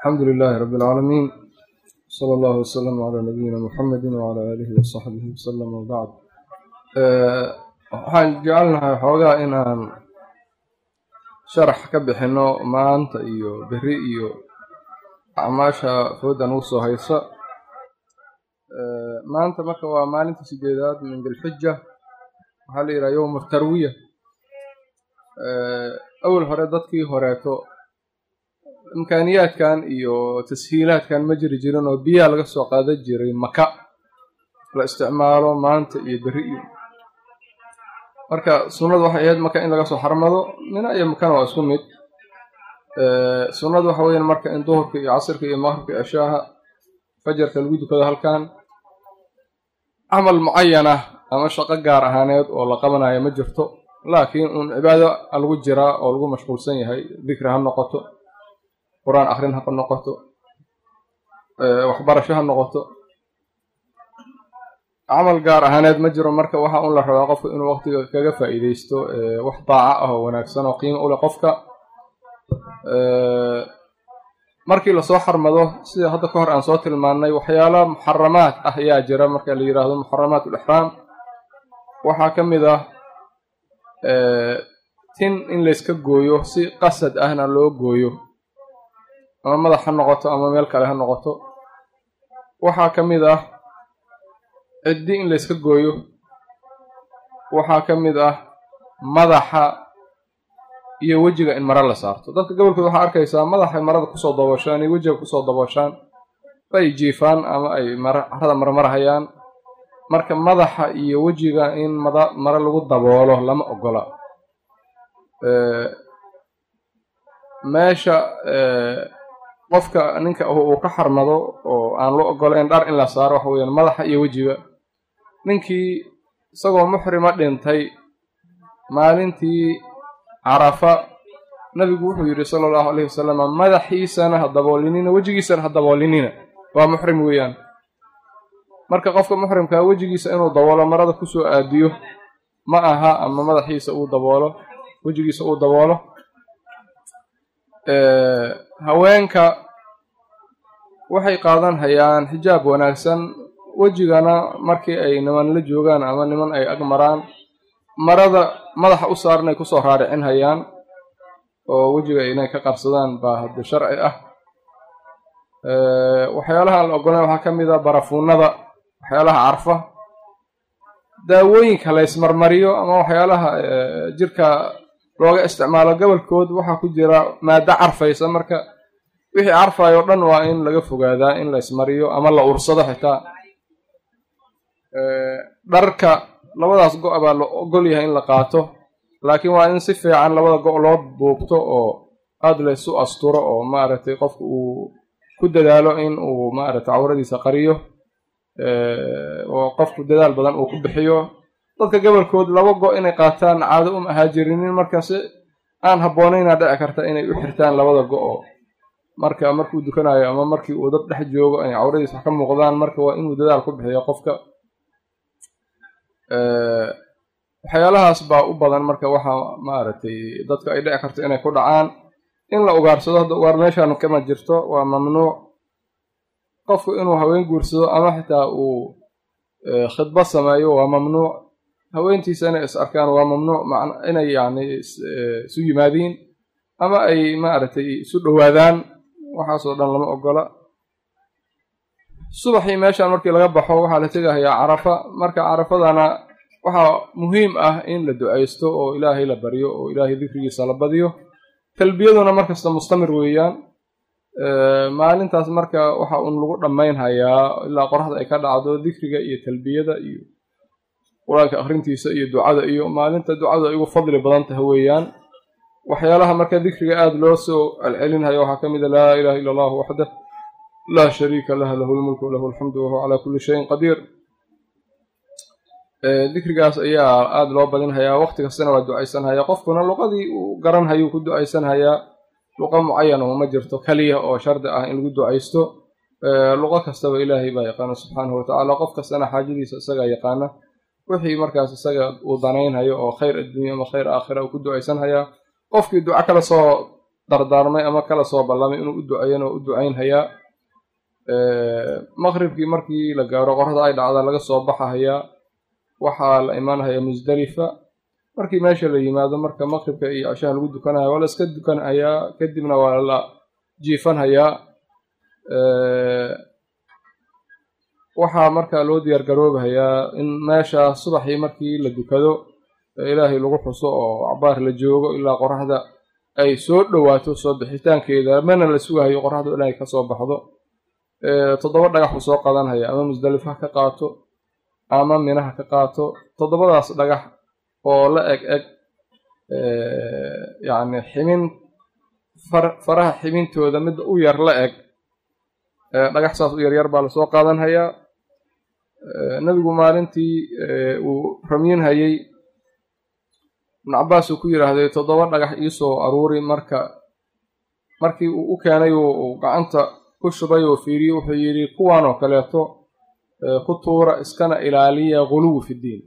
alxamdu lilaahi rabbi alcaalamiin sala allahu wasalam calaa nabiyina muxamedi wacala aalihi wasaxbihi wasalam wabacd waxaan jecelnahay xoogaa inaan sharax ka bixinno maanta iyo beri iyo acmaasha foodan ugu soo haysa maanta marka waa maalinta sideedaad min dilxija waxaa la yidhaha yowm tarwiya awal hore dadkii horeeto imkaaniyaadkan iyo tashiilaadkan ma jiri jirin oo biyaha laga soo qaadan jiray maka la isticmaalo maanta iyo beri iyo marka sunnadu waxay ahayd maka in laga soo xarmado mina iyo makana waa isku mid sunnadu waxa weyan marka in duhurka iyo casirka iyo maqribka iyo ceshaaha fajarka lagu dukado halkan camal mucayanah ama shaqo gaar ahaaneed oo la qabanayo ma jirto laakiin uun cibaado lagu jiraa oo lagu mashquulsan yahay dikri ha noqoto qur-aan akrin ha noqoto waxbarasho ha noqoto camal gaar ahaaneed ma jiro marka waxa un la rabaa qofka inuu waqtiga kaga faa'iideysto wax daaca ah oo wanaagsan oo qiimo u leh qofka markii lasoo xarmado sida hadda ka hor aan soo tilmaannay waxyaala muxaramaad ah ayaa jira marka la yidhaahdo muxaramaat ulixraam waxaa ka mid ah tin in layska gooyo si qasad ahna loo gooyo ama madax ha noqoto ama meel kale ha noqoto waxaa ka mid ah ciddi in layska gooyo waxaa ka mid ah madaxa iyo wejiga in maro la saarto dadka gobolkooda waxaa arkaysaa madaxay marada kusoo dabooshaan iyo wejiga kusoo dabooshaan ay jiifaan ama ay carada marmarhayaan marka madaxa iyo wejiga in maro lagu daboolo lama ogola meesha qofka ninka uu ka xarmado oo aan loo ogolayn dhar in la saaro waxa weyaan madaxa iyo wejiga ninkii isagoo muxrima dhintay maalintii carafa nabigu wuxuu yidhi sala allahu alayhi wasalam madaxiisana ha daboolinina wejigiisana ha daboolinina waa muxrim weeyaan marka qofka muxrimkaa wejigiisa inuu daboolo marada kusoo aadiyo ma aha ama madaxiisa uu daboolo wejigiisa uu daboolo haweenka waxay qaadan hayaan xijaab wanaagsan wejigana markii ay niman la joogaan ama niman ay ag maraan marada madaxa u saaran ay kusoo raaricin hayaan oo wejiga inay ka qarsadaan baa hadda sharci ah waxyaalaha aan la ogolayn waxaa ka mid a barafuunada waxyaalaha carfa daawooyinka la ysmarmariyo ama waxyaalaha jirka looga isticmaalo gobolkood waxaa ku jira maado carfaysa marka wixii carfayo o dhan waa in laga fogaadaa in la ismariyo ama la ursado xitaa dharka labadaas go' baa la ogol yahay in la qaato laakiin waa in si fiican labada go' loo buubto oo aada laysu asturo oo maaragtay qofka uu ku dadaalo in uu maaragtay cawradiisa qariyo oo qofku dadaal badan uu ku bixiyo dadka gobolkood laba go' inay qaataan caado uma ahaajirinin marka si aan habboonaynaa dhici karta inay u xirtaan labada go-o marka markuu dukanayo ama markii uu dad dhex joogo inay cawradiisa wax ka muuqdaan marka waa inuu dadaal ku bixiyo qofka waxyaalahaas baa u badan marka waxaa maaragtay dadka ay dhici karto inay ku dhacaan in la ugaarsado hadda ugaar meeshaan kama jirto waa mamnuuc qofku inuu haween guursado ama xitaa uu khidba sameeyo waa mamnuuc haweentiisa inay is arkaan waa mamnuuc inay yani isu yimaadiin ama ay maaragtay isu dhowaadaan waxaasoo dhan lama ogola subaxii meeshaan markii laga baxo waxaa la tegahayaa carafa marka carafadana waxaa muhiim ah in la ducaysto oo ilaahay la baryo oo ilaahay dikrigiisa la badiyo talbiyaduna markasta mustamir weeyaan maalintaas marka waxa uun lagu dhammayn hayaa ilaa qoraxda ay ka dhacdo dikriga iyo talbiyada iyo qur-aanka akhrintiisa iyo ducada iyo maalinta ducadu ay ugu fadli badan tahay weeyaan waxyaalaha marka dikriga aada loo soo celcelinhayo waxaa ka mid a laa ilaha illa allahu waxdah laa shariika lah lahu lmulku walahu alxamdu wahuwa calaa kulli shayin qadiir dikrigaas ayaa aada loo badinhayaa waqti kastana waa ducaysanhayaa qofkuna luqadii uu garanhayuu ku ducaysanhayaa luqa mucayana uma jirto keliya oo shardi ah in lagu ducaysto luqo kastaba ilaahay baa yaqaana subxaanahu watacaala qof kastana xaajadiisa isagaa yaqaana wixii markaas isaga uu danaynhayo oo khayr adduunya ama khayr aakhira uu ku ducaysanhayaa qofkii duco kala soo dardaarmay ama kala soo ballamay inuu u duceeyana waa u ducaynhayaa maqribkii markii la gaaro qorada ay dhacda laga soo baxahayaa waxaa la imaanhayaa musdalifa markii meesha la yimaado marka maqribka iyo cishaha lagu dukanaya waa la iska dukanhayaa kadibna waa la jiifanhayaa waxaa marka loo diyaar garoobahayaa in meesha subaxii markii la dukado ilaahay lagu xuso oo acbaar la joogo ilaa qoraxda ay soo dhowaato soo bixitaankeeda mana la sugahayo qoraxdu inay kasoo baxdo toddoba dhagax uu soo qadanhaya ama musdalifa ha ka qaato ama minaha ka qaato toddobadaas dhagax oo la eg eg yacni ximin faraha ximintooda midda u yar la eg dhagax saas u yaryar baa lasoo qaadanhayaa nebigu maalintii uu ramyinhayey ibnu cabbaas uu ku yidhaahday toddoba dhagax iisoo aruuri marka markii uu u keenay uu gacanta ku shubay oo fiiriye wuxuu yidhi kuwan oo kaleeto ku tuura iskana ilaaliya guluwi fiddiin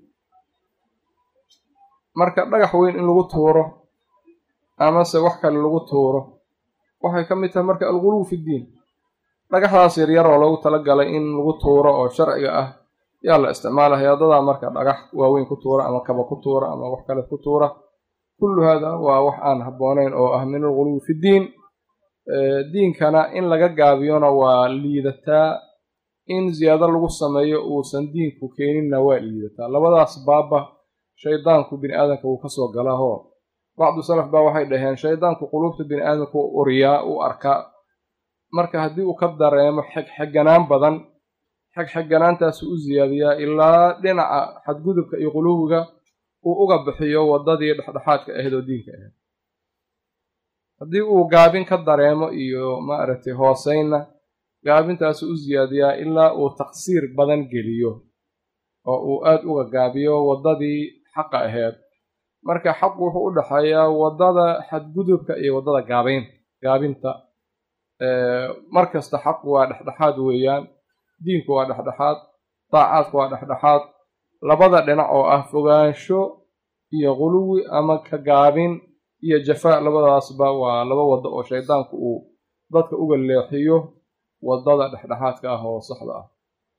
marka dhagax weyn in lagu tuuro amase wax kale lagu tuuro waxay ka mid tahay marka alguluw fiddiin dhagaxdaas yaryar oo loogu tala galay in lagu tuuro oo sharciga ah yaa la isticmaalaya dadaa marka dhagax waaweyn ku tuura ama kaba ku tuura ama wax kale ku tuura kullu haada waa wax aan habboonayn oo ah min alguluwi fiddiin diinkana in laga gaabiyona waa liidataa in ziyaado lagu sameeyo uusan diinku keeninna waa liidataa labadaas baaba shaydaanku bini aadamka wuu kasoo galaaho bacdu salaf baa waxay dhaheen shaydaanku quluubta bini aadamka u uriyaa u arkaa marka haddii uu ka dareemo xegxeganaan badan xegxeganaantaasu u ziyaadiyaa ilaa dhinaca xadgudubka iyo quluwiga uu uga bixiyo waddadii dhexdhexaadka ahayd oo diinka ahayd haddii uu gaabin ka dareemo iyo maaragtay hooseynna gaabintaasu u ziyaadiyaa ilaa uu taqsiir badan geliyo oo uu aad uga gaabiyo waddadii xaqa ahayd marka xaqu wuxuu u dhexeeyaa waddada xadgudubka iyo waddada gaabayn gaabinta mar kasta xaqu waa dhexdhexaad weeyaan diinku waa dhexdhexaad daacaadku waa dhexdhexaad labada dhinac oo ah fogaansho iyo quluwi ama ka gaabin iyo jafaa labadaasba waa laba waddo oo shaydaanku uu dadka uga leexiyo waddada dhexdhexaadka ah oo saxda ah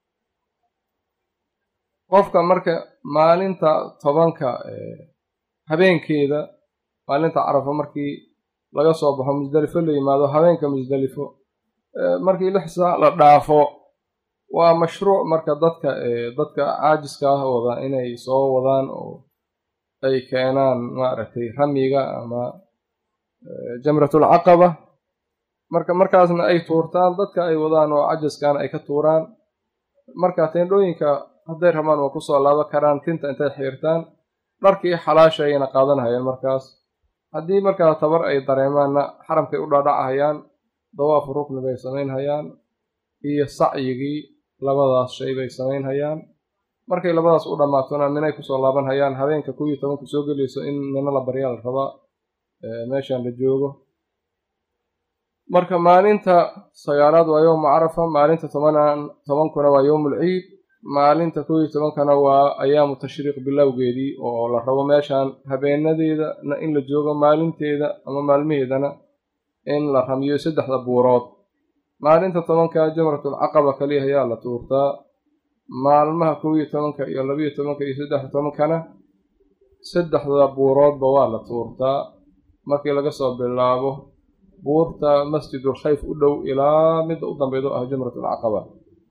qofka marka maalinta tobanka habeenkeeda maalinta carafo markii laga soo baxo musdelifo la yimaado habeenka musdelifo markii lix saac la dhaafo waa mashruuc marka dadka dadka caajiska ah wada inay soo wadaan oo ay keenaan maaragtay ramyiga ama jamratul caqaba marka markaasna ay tuurtaan dadka ay wadaan oo cajaskana ay ka tuuraan marka teendhooyinka hadday rabaan waa kusoo laabo karaan tinta intay xiirtaan dharkii xalaasha ayayna qaadanhayaan markaas haddii markaa tabar ay dareemaanna xaramkay u dhaadhacahayaan dawaafu rukni bay samaynhayaan iyo sacyigii labadaas shay bay samaynhayaan markay labadaas u dhammaatona minay kusoo laabanhayaan habeenka kuw iyo tobanku soo gelayso in mina la baryaa la rabaa meeshan la joogo marka maalinta sagaalaad waa yowmu carafa maalinta tobanan tobankuna waa yowmul ciid maalinta kow iyo tobankana waa ayaamu tashriiq bilowgeedii oo la rabo meeshan habeenadeedana in la joogo maalinteeda ama maalmaheedana in la ramiyo saddexda buurood maalinta tobanka jamratul caqaba kaliya ayaa la tuurtaa maalmaha kow iyo tobanka iyo labiyo tobanka iyo saddexda tobankana saddexda buuroodba waa la tuurtaa markii laga soo bilaabo buurta masjidul khayf u dhow ilaa midda u dambeydo ah jamratul caqaba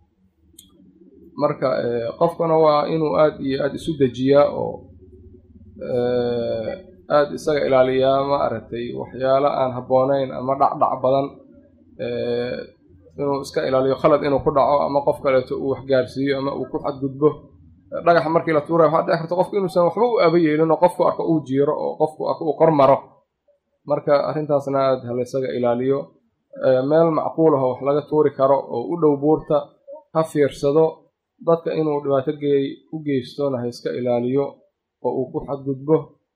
marka qofkuna waa inuu aada iyo aada isu dejiyaa oo aada isaga ilaaliyaa ma aragtay waxyaalo aan habboonayn ama dhacdhac badan inuu iska ilaaliyo khalad inuu ku dhaco ama qof kaleeto uu waxgaarsiiyo ama uu ku xadgudbo dhagaxa markii la tuuraya waxaa dhici karta qofku inuusan waxba u aba yeelin oo qofku arko uu jiiro oo qofku arko uu kor maro marka arrintaasna aada hala isaga ilaaliyo meel macquul ah oo wax laga tuuri karo oo u dhow buurta ha fiirsado dadka inuu dhibaato geey u geystona ha iska ilaaliyo oo uu ku xadgudbo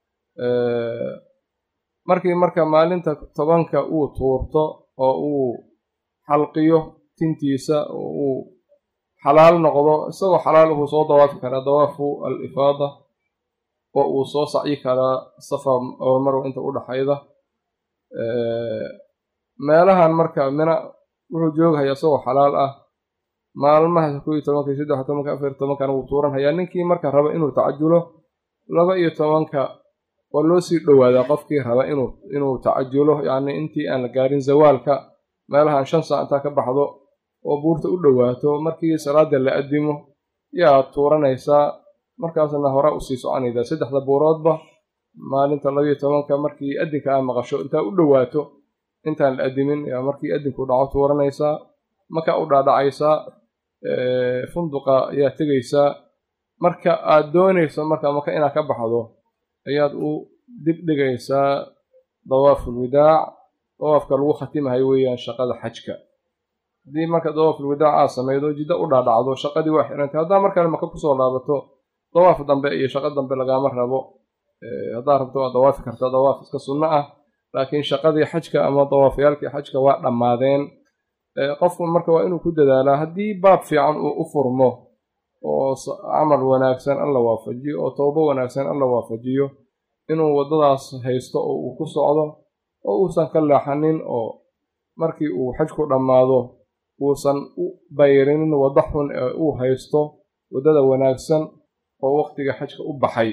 markii marka maalinta tobanka uu tuurto oo uu xalqiyo tintiisa oo uu xalaal noqdo isagoo xalaal wuxuu soo dawaafi karaa dawaafu al ifaada oo uu soo sacyi karaa safa oo marwa inta u dhaxayda meelahan marka mina wuxuu jooghayaa isagoo xalaal ah maalmaha kow iyo tobanka iyo saddex tobanka afar iyo tobankana wuu tuuran hayaa ninkii marka raba inuu tacajulo laba iyo tobanka waa loo sii dhowaadaa qofkii raba inuu inuu tacajulo yacni intii aan la gaarin zawaalka meelahan shan saac intaa ka baxdo oo buurta u dhowaato markii salaada la addimo yaa tuuranaysaa markaasna hore usii soconaydaa saddexda buuroodba maalinta labayo tobanka markii addinka aa maqasho intaa u dhowaato intaan la addimin yaa markii addinku dhaco tuuranaysaa markaa u dhaadhacaysaa funduqa ayaa tegaysaa marka aad doonayso marka maka inaad ka baxdo ayaad u dib dhigaysaa dawaafulwidaac dawaafka lagu khatimahay weeyaan shaqada xajka haddii marka dawaafulwidaac aad samaydo jiddo u dhaadhacdo shaqadii waa xirantay haddaa markale maka kusoo laabato dawaaf dambe iyo shaqo dambe lagaama rabo haddaad rabto waad dawaafi kartaa dawaaf iska sunno ah laakiin shaqadii xajka ama dawaafyaalkii xajka waa dhammaadeen qofku marka waa inuu ku dadaalaa haddii baab fiican uu u furmo oo camal wanaagsan alla waafajiyo oo towbo wanaagsan alla waafajiyo inuu waddadaas haysto oo uu ku socdo oo uusan ka leexanin oo markii uu xajku dhammaado uusan u bayrinin wadda xun ee uu haysto waddada wanaagsan oo waqtiga xajka u baxay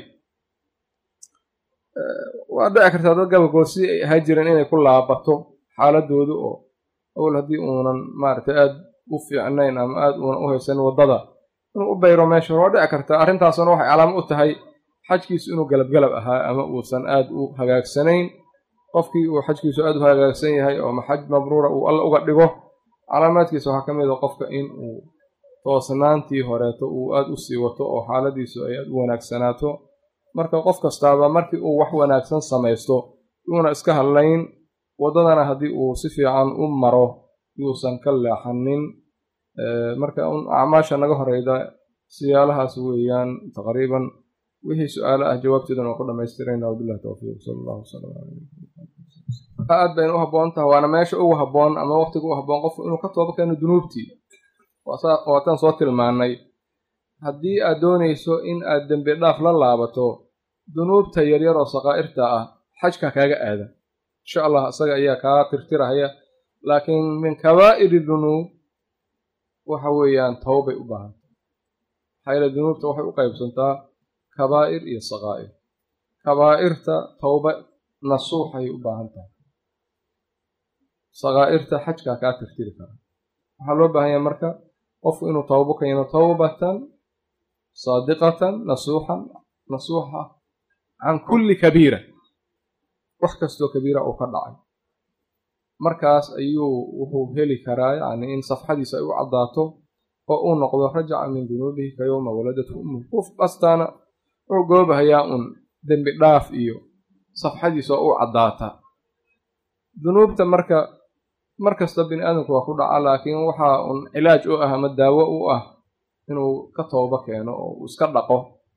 waa dhici kartaa dad gabalkood sidii ay ahaa jireen inay ku laabato xaaladoodu oo awal haddii uunan maaragtay aad u fiicnayn ama aad uunan u haysanin waddada inuu u bayro meesha hore waa dhici kartaa arrintaasuna waxay calaamo u tahay xajkiisu inuu galabgalab ahaa ama uusan aad u hagaagsanayn qofkii uu xajkiisu aad u hagaagsan yahay oo maxaj mabruura uu alla uga dhigo calaamaadkiisa waxaa ka mid a qofka in uu toosnaantii horeeto uu aad u sii wato oo xaaladiisu ay aad u wanaagsanaato marka qof kastaaba markii uu wax wanaagsan samaysto yuuna iska hadlayn waddadana haddii uu si fiican u maro yuusan ka leexanin marka acmaasha naga horeyda siyaalahaas weeyaan taqriiban wixii su-aalo ah jawaabteedana waa ku dhamaystirayna wabillahi towfiiq sala allahu wasalam calaa aad bayna u habboon tahay waana meesha ugu habboon ama waqtiga u habboon qofku inuu ka tooba keeno dunuubtii waataan soo tilmaanay haddii aad doonayso in aad dembi dhaaf la laabato dunuubta yaryar oo sakaa'irta ah xajka kaaga aada insha allah isaga ayaa kaa tirtirahaya laakiin min kabaa'iri dunuub waxa weeyaan towbay u baahantay maxaa yeele dunuubta waxay u qaybsantaa kabaa'ir iyo sakaa'ir kabaa'irta towba nasuuxay u baahan tahay sakaa'irta xajkaa kaa tirtiri kara waxaa loo baahan yahay marka qofku inuu towbo keeno towbatan saadiqatan nasuuxan nasuuxa can kulli kabiira wax kastoo kabiira uu ka dhacay markaas ayuu wuxuu heli karaa yacni in safxadiisa ay u caddaato oo uu noqdo rajaca min dunuubihi ka yowma waladatu ummuhu qof kastaana wuxuu goobahayaa un dembi dhaaf iyo safxadiisa oo u caddaata dunuubta marka mar kasta bini aadamku waa ku dhaca laakiin waxaa un cilaaj u ah ama daawo u ah inuu ka toobo keeno oo uu iska dhaqo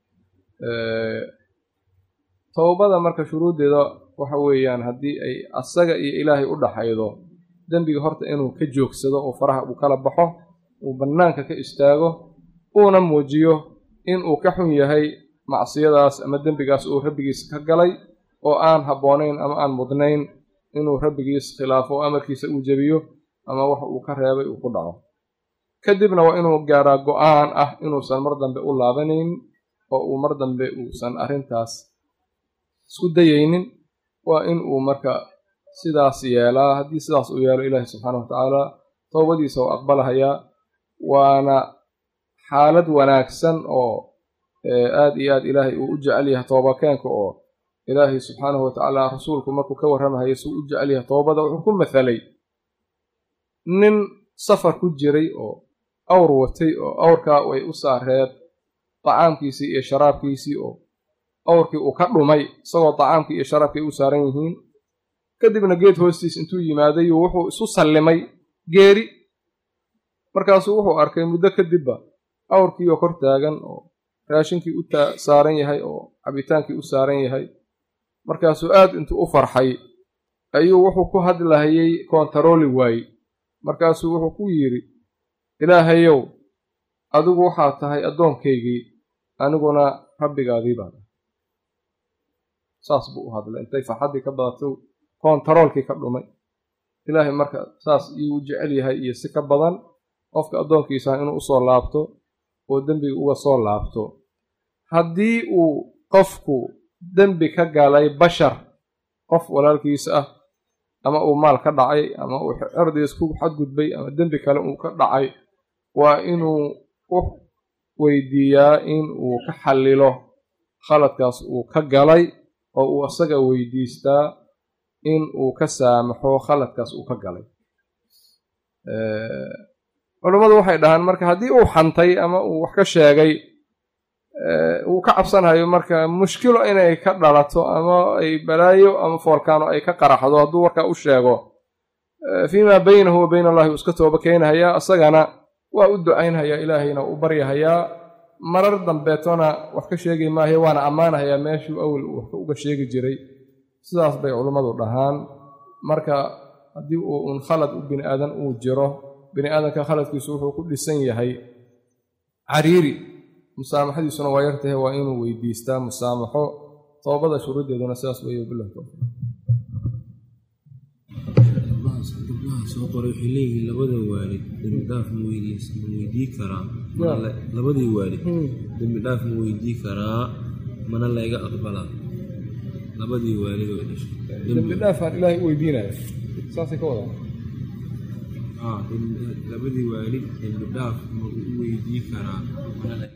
towbada marka shuruuddeeda waxa weeyaan haddii ay asaga iyo ilaahay u dhaxaydo dembiga horta inuu ka joogsado oo faraha uu kala baxo uu bannaanka ka istaago uuna muujiyo inuu ka xun yahay macsiyadaas ama dembigaas uu rabbigiis ka galay oo aan habboonayn ama aan mudnayn inuu rabbigiis khilaafo oo amarkiisa uu jebiyo ama wax uu ka reebay uu ku dhaco kadibna waa inuu gaaraa go-aan ah inuusan mar dambe u laabanayn oo uu mar dambe uusan arrintaas isku dayaynin waa in uu marka sidaas yeelaa haddii sidaas uu yeelo ilaahi subxaana wa tacaala towbadiisa oo aqbalahayaa waana xaalad wanaagsan oo aad iyo aad ilaahay uu u jecel yahay toobakeenka oo ilaahay subxaanahu watacaala rasuulku markuu ka warramahaya suu u jecel yahay toobada wuxuu ku mathalay nin safar ku jiray oo awr watay oo awrkaa way u saareed dacaamkiisii iyo sharaabkiisii oo awrkii uu ka dhumay isagoo dacaamkii iyo sharaabkii ay u saaran yihiin kadibna geed hoostiis intuu yimaaday wuxuu isu sallimay geeri markaasuu wuxuu arkay muddo kadibba awrkii oo kor taagan oo raashinkii u saaran yahay oo cabitaankii u saaran yahay markaasuu aad intuu u farxay ayuu wuxuu ku hadlahayey koontarooli waayey markaasuu wuxuu ku yidhi ilaahayow adigu waxaad tahay addoonkaygii aniguna rabbigaadii baan ah saas buu u hadlay intay farxaddii ka badato kontaroolkii ka dhumay ilaahay marka saas iyuu jecel yahay iyo si ka badan qofka addoonkiisa inuu usoo laabto oo dembiga uga soo laabto haddii uu qofku dembi ka galay bashar qof walaalkiisa ah ama uu maal ka dhacay ama uu cirdiis ku xadgudbay ama dembi kale uu ka dhacay waa inuu u weydiiyaa in uu ka xallilo khaladkaas uu ka galay oo uu asaga weydiistaa in uu ka saamaxo khaladkaas uu ka galay culummadu waxay dhahaan marka haddii uu xantay ama uu wax ka sheegay uu ka cabsanhayo marka mushkilo inay ka dhalato ama ay balaayo ama foolkaano ay ka qaraxdo hadduu warkaa u sheego fiimaa baynahu wa bayna allahi uu iska tooba keenhayaa isagana waa u ducaynhayaa ilaahayna u baryahayaa marar dambeetona wax ka sheegi maayo waana ammaanahayaa meeshuu awel uu wax uga sheegi jiray sidaas bay culummadu dhahaan marka haddii uu un khalad u bini aadan uu jiro bini aadanka khaladkiisu wuxuu ku dhisan yahay cariiri musaamaxadiisuna waa yartahay waa inuu weydiistaa musaamaxo toobada shuruuddeeduna sidaas weeye bilah towfiiq gabdhaha soo qoray waxay leeyihiin labada waalid dembi dhaaf ma weydiis ma weydii karaa mana la- labadii waalid dembi dhaaf ma weydii karaa mana layga aqbalaa labadii waalid oo dhashay dembi dhaafaan ilaahay u weydiinaya saasay ka wadaan ah dembi- labadii waalid dembi dhaaf ma u weydii karaa mana layga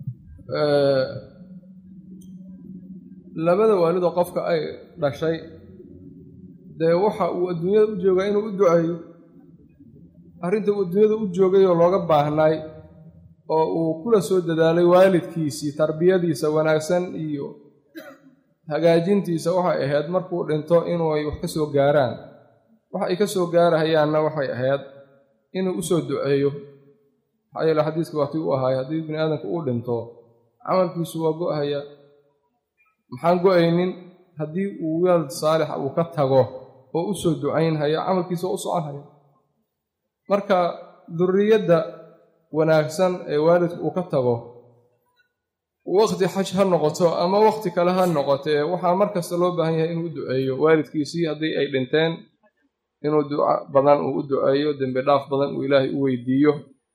labada waalidoo qofka ay dhashay dee waxa uu adduunyada u joogaa inuu u duceeyo arrinta uu adduunyada u joogay oo looga baahnaay oo uu kula soo dadaalay waalidkiisii tarbiyadiisa wanaagsan iyo hagaajintiisa waxay ahayd markuu dhinto inuu ay wax ka soo gaaraan waxa ay ka soo gaarahayaanna waxay ahayd inuu u soo duceeyo maxaa yeele xadiiska waatii u ahaay haddii bini aadamku uu dhinto camalkiisu waa go-haya maxaan go-aynin haddii uu waalid saalixa uu ka tago oo u soo ducaynhaya camalkiisa waa u soconhaya marka duriyadda wanaagsan ee waalidku uu ka tago waqti xaj ha noqoto ama waqti kale ha noqotee waxaa mar kasta loo baahan yahay inuu u duceeyo waalidkiisii haddii ay dhinteen inuu duca badan uu u duceeyo dembi dhaaf badan uu ilaahay u weydiiyo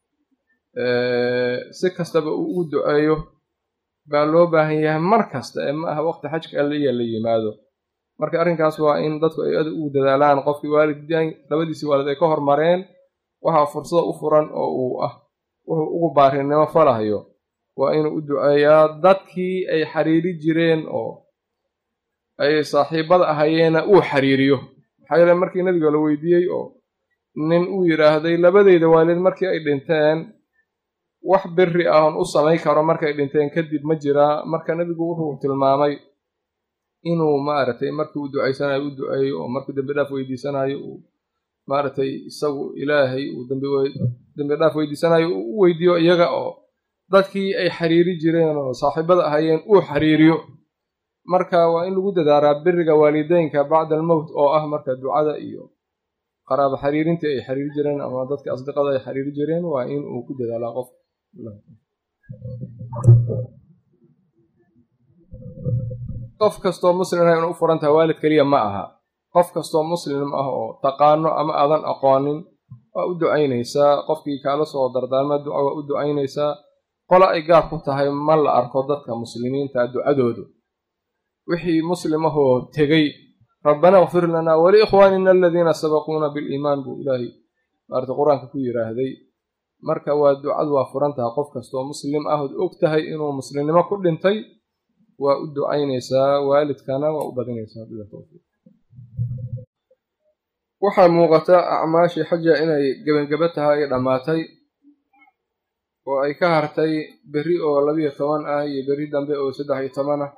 si kastaba uu ugu duceeyo baa loo baahan yahay mar kasta ee ma aha waqti xajka alliya la yimaado marka arrinkaas waa in dadku ay aad ugu dadaalaan qofkii waalidin labadiisii waalid ay ka hormareen waxaa fursada u furan oo uu ah wuxuu ugu baarinimo falahayo waa inuu u duceeyaa dadkii ay xiriiri jireen oo ay saaxiibada ahayeenna uu xiriiriyo maxaa yeele markii nabiga la weydiiyey oo nin uu yidhaahday labadeyda waalid markii ay dhinteen wax biri ah oon u samayn karo markay dhinteen kadib ma jiraa marka nebigu wuxuu tilmaamay inuu maaragtay markii uu ducaysanayo u duceeyo oo markuu dembi dhaaf weydiisanayo uu maaragtay isagu ilaahay uu dembi dhaaf weydiisanayo uu u weydiiyo iyaga oo dadkii ay xiriiri jireen oo saaxiibada ahayeen uu xiriiriyo marka waa in lagu dadaaraa biriga waalideynka bacda almowt oo ah marka ducada iyo qaraabo xiriirintii ay xiriiri jireen ama dadka asdiqada ay xiriiri jireen waa in uu ku dadaalaa qof qof kastoo muslim ah inuu u furan tahay waalid keliya ma aha qof kastoo muslim ah oo taqaano ama aadan aqoonin waa u ducaynaysaa qofkii kaala soo dardaarma duca waa u ducaynaysaa qola ay gaar ku tahay ma la arko dadka muslimiinta ducadoodu wixii muslim ahoo tegey rabbana kfir lanaa waliikhwaanina aladiina sabaquuna biliimaan buu ilaahay maarata qur-aanka ku yidhaahday marka waa ducadu waa furan tahay qof kastoo muslim ah ood og tahay inuu muslimnimo ku dhintay waa u ducaynaysaa waalidkana waa u badinaysaa bila towfiiq waxaa muuqata acmaashii xaja inay gebangeba tahay ay dhammaatay oo ay ka hartay berri oo labiyo toban ah iyo berri dambe oo saddex iyo toban ah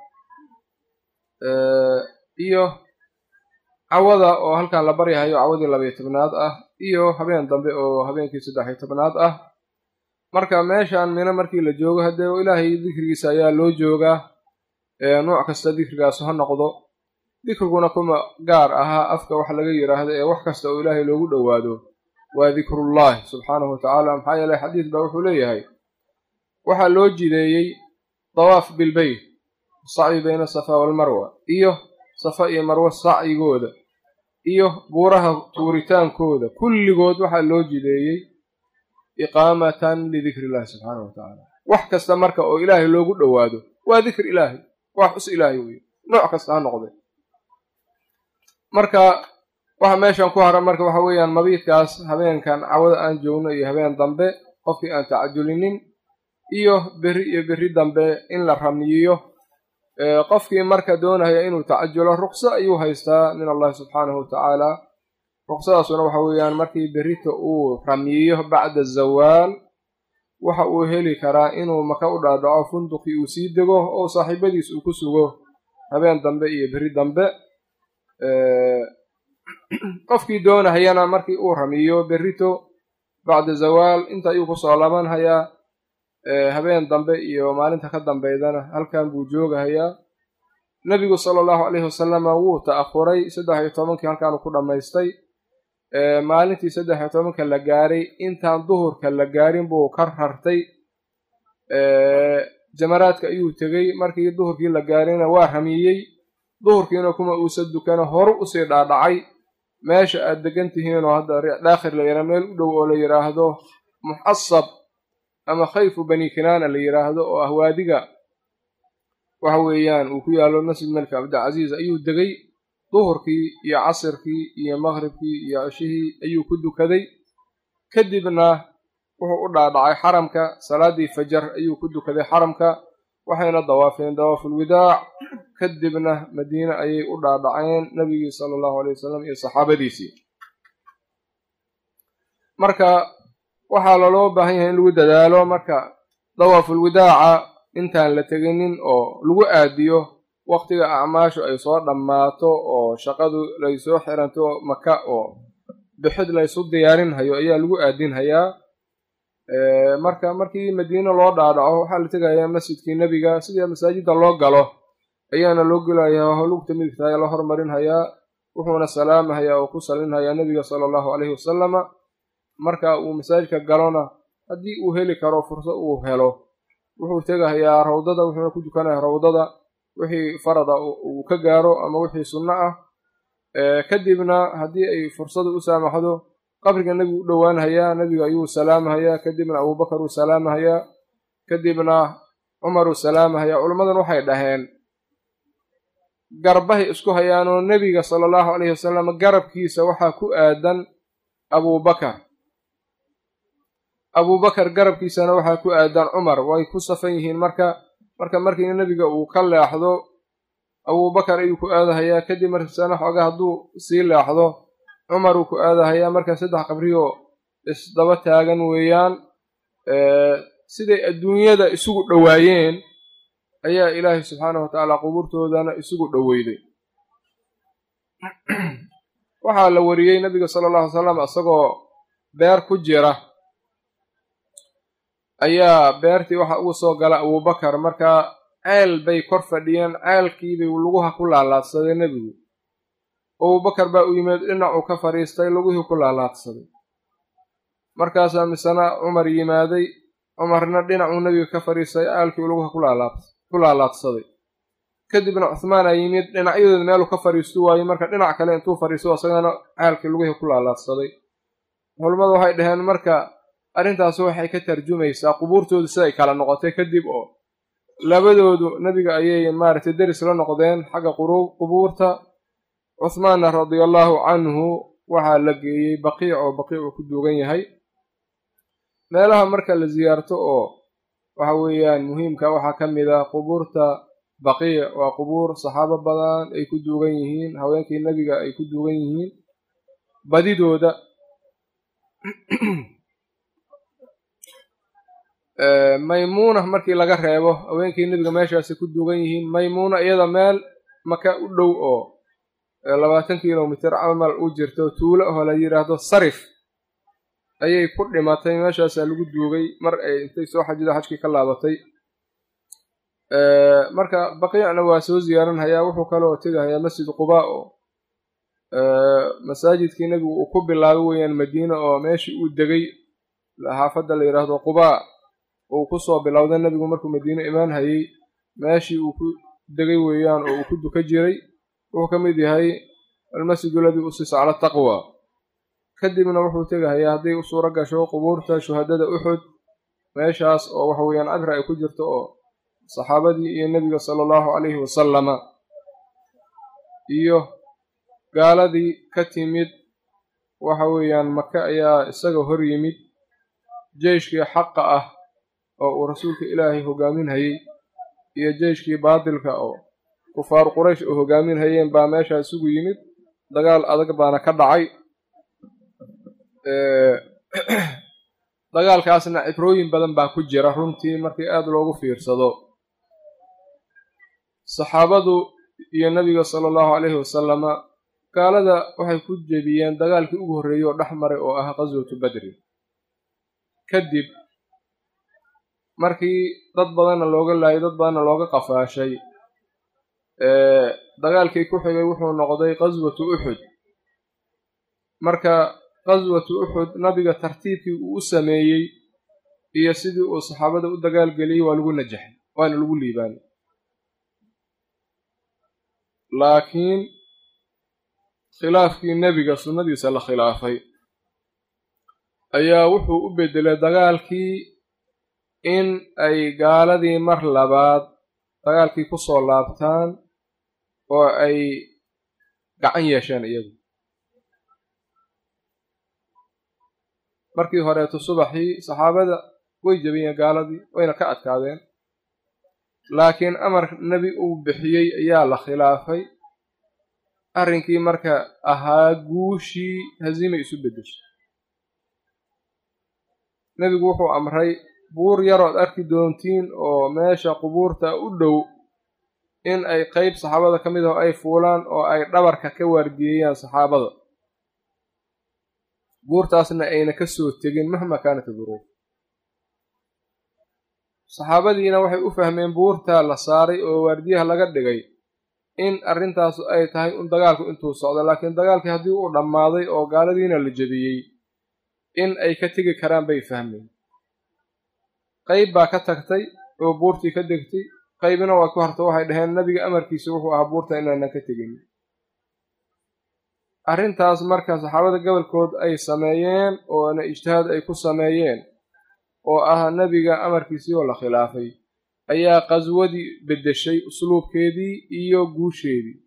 iyo cawada oo halkan la baryahayo cawadii labiyo tobnaad ah iyo habeen dambe oo habeenkii saddex iyo tobnaad ah marka meeshan mino markii la joogo haddee ilaahay dikrigiisa ayaa loo joogaa nooc kasta dikrigaas ha noqdo dikriguna kuma gaar ahaa afka wax laga yidhaahdo ee wax kasta oo ilaahay loogu dhowaado waa dikrullahi subxaanahu watacaala maxaa yeeley xadiis baa wuxuu leeyahay waxaa loo jideeyey dawaaf bilbeyt sacyi bayna safa walmarwa iyo safa iyo marwo sacyigooda iyo buuraha tuuritaankooda kulligood waxaa loo jideeyey iqaamatan lidikri illahi subxaana wa tacaala wax kasta marka oo ilaahay loogu dhowaado waa dikri ilaahay waa xus ilaahay weye nooc kasta ha noqde marka waxa meeshan ku hara marka waxa weeyaan mabiidkaas habeenkan cawada aan joogno iyo habeen dambe qofkii aan tacajulinin iyo berri iyo berri dambe in la ramiyiyo qofkii marka doonaya inuu tacajulo ruqso ayuu haystaa min allahi subxaanahu wa tacaala ruqsadaasuna waxa weeyaan markii berrita uu ramiyiyo bacda zawaal waxa uu heli karaa inuu maka u dhaadhaco funduqii uu sii dego oo saaxiibadiis uu ku sugo habeen dambe iyo berri dambe qofkii doonahayana markii uu ramiyo berrito bacda zawaal inta ayuu kusoo labanhayaa habeen dambe iyo maalinta ka dambeydana halkan buu joogahayaa nebigu sala allahu calayhi wasalama wuu ta'ahuray saddex iyo tobankii halkaanu ku dhammaystay maalintii saddex iyo tobanka la gaaray intaan duhurka la gaarin buu ka rartay jamaraadka ayuu tegey markii duhurkii la gaarayna waa ramiyey duhurkiina kuma uusa dukana horu usii dhaadhacay meesha aad degan tihiinoo hadda dhaakhir la yidhaha meel u dhow oo la yidhaahdo muxasab ama khayfu bani kinaana la yidhaahdo oo ah waadiga waxa weeyaan uu ku yaallo masjid melka cabdilcasiis ayuu degay duhurkii iyo casirkii iyo maqhribkii iyo ceshihii ayuu ku dukaday kadibna wuxuu u dhaadhacay xaramka salaaddii fajar ayuu ku dukaday xaramka waxayna dawaafeen dawaafulwidaac kadibna madiine ayay u dhaadhaceen nebigii sala allahu alay wasalam iyo saxaabadiisii marka waxaa laloo baahan yahay in lagu dadaalo marka dawaafulwidaaca intaan la teginin oo lagu aadiyo waqtiga acmaashu ay soo dhammaato oo shaqadu laysoo xiranto maka oo bixid laysu diyaarinhayo ayaa lagu aadinhayaa marka markii madiine loo dhaadhaco waxaa la tegayaa masjidkii nebiga sidii masaajidda loo galo ayaana loo gelayaa lugta midigta ayaa la hormarinhayaa wuxuuna salaamahayaa oo ku salinhayaa nebiga sala allahu caleyhi wasalama marka uu masaajidka galona haddii uu heli karo fursad uu helo wuxuu tegahayaa rawdada wuxuuna ku dukanaya rawdada wixii farada uu ka gaaro ama wixii sunno ah kadibna haddii ay fursadu u saamaxdo qabriga nebigu u dhowaanhayaa nebiga ayuu salaamahayaa kadibna abubakar uu salaamahayaa kadibna cumar uu salaamahayaa culimmadan waxay dhaheen garbahay isku hayaanoo nebiga sala allahu caleyhi wasalam garabkiisa waxaa ku aadan abubakar abubakar garabkiisana waxaa ku aadan cumar way ku safan yihiin marka marka markii nebiga uu ka leexdo abubakar ayuu ku aadahayaa kadib markiisana xoogaa hadduu sii leexdo cumar uu ku aadahayaa marka saddex qabriyoo isdaba taagan weeyaan siday adduunyada isugu dhowaayeen ayaa ilaahay subxaanahu wa tacaala qubuurtoodana isugu dhoweyday waxaa la wariyey nebiga sala allahu alay salam isagoo beer ku jira ayaa beertii waxa ugu soo gala abubakar markaa ceel bay kor fadhiyeen ceelkiibay luguha ku laalaadsaday nebigu abubakar baa u yimid dhinacuu ka fadhiistay luguhii ku laalaadsaday markaasaa misena cumar yimaaday cumarna dhinacuu nebiga ka fadhiistay ceelkii luguha ku laalaadsaday kadibna cuhmaan aa yimid dhinacyadooda meeluu ka fadhiistu waayey marka dhinac kale intuu fadhiisto isagana ceelkii lugihii ku laalaadsaday culimmadu waxay dhaheen marka arrintaas waxay ka tarjumaysaa qubuurtoodu siday kala noqotay kadib oo labadoodu nebiga ayay maaragtay deris la noqdeen xagga qubuurta cuhmaanna radiallahu canhu waxaa la geeyey baqiic oo baqiic uu ku duugan yahay meelaha marka la siyaarto oo waxa weeyaan muhiimka waxaa ka mid ah qubuurta baqiic waa qubuur saxaabo badan ay ku duugan yihiin haweenkii nebiga ay ku duugan yihiin badidooda maymuuna markii laga reebo haweenkii nebiga meeshaasi ku duugan yihiin maymuuna iyada meel maka u dhow oo labaatan kilomitir camal u jirto tuulo oo la yidhaahdo sarif ayay ku dhimatay meeshaasaa lagu duugay mar ay intay soo xajido xajkii ka laabatay marka baqiicna waa soo ziyaaranhayaa wuxuu kaloo tegahayaa masjid qubaa oo masaajidkii nebigu uu ku bilaabay weeyaan madiina oo meeshii uu degay xaafadda la yidhaahdo qubaa uu ku soo bilowday nebigu markuu madiine imaan hayey meeshii uu ku degay weeyaan oo uu ku duka jiray wuxuu ka mid yahay almasjidu aladii usisa cala taqwa kadibna wuxuu tegahayaa hadday u suuro gasho qubuurta shuhadada uxud meeshaas oo waxa weeyaan cibra ay ku jirto oo saxaabadii iyo nebiga sala allahu calayhi wasalama iyo gaaladii ka timid waxa weeyaan maka ayaa isaga hor yimid jeyshkii xaqa ah oo uu rasuulka ilaahay hogaaminhayey iyo jeyshkii baatilka oo kufaaru quraysh oo hogaaminhayeen baa meeshaa isugu yimid dagaal adag baana ka dhacay dagaalkaasna cibrooyin badan baa ku jira runtii markii aada loogu fiirsado saxaabadu iyo nebiga sala allahu calayhi wasalama gaalada waxay ku jebiyeen dagaalkii ugu horreeyey oo dhex maray oo ah qaswatu badri kadib markii dad badanna looga laayay dad badanna looga qafaashay dagaalkii ku xigay wuxuu noqday qaswatu uxud marka qaswatu uxud nabiga tartiibkii uu u sameeyey iyo sidii uu saxaabada u dagaalgeliyey waa lagu najaxay waana lagu liibaanay laakiin khilaafkii nebiga sunnadiisa la khilaafay ayaa wuxuu u beddelay dagaalkii in ay gaaladii mar labaad dagaalkii ku soo laabtaan oo ay gacan yeesheen iyagu markii horeeto subaxii saxaabada way jebiyeen gaaladii wayna ka adkaadeen laakiin amar nebi uu bixiyey ayaa la khilaafay arrinkii marka ahaa guushii haziimay isu beddeshay nebigu wuxuu amray buur yarood arki doontiin oo meesha qubuurta u dhow in ay qeyb saxaabada ka mid ah ay fuulaan oo ay dhabarka ka waardiyeeyaan saxaabada buurtaasna ayna ka soo tegin mahma kaanat duruuf saxaabadiina waxay u fahmeen buurtaa la saaray oo waardiyaha laga dhigay in arrintaasu ay tahay un dagaalku intuu socdo laakiin dagaalkii haddii uu dhammaaday oo gaaladiina la jebiyey in ay ka tegi karaan bay fahmeen qayb baa ka tagtay oo buurtii ka degtay qaybina waa ku harto waxay dhaheen nebiga amarkiisa wuxuu ahaa buurta inaanan ka tegin arrintaas marka saxaabada gobolkood ay sameeyeen oona ijtihaad ay ku sameeyeen oo ah nebiga amarkiisii oo la khilaafay ayaa qaswadii beddeshay usluubkeedii iyo guusheedii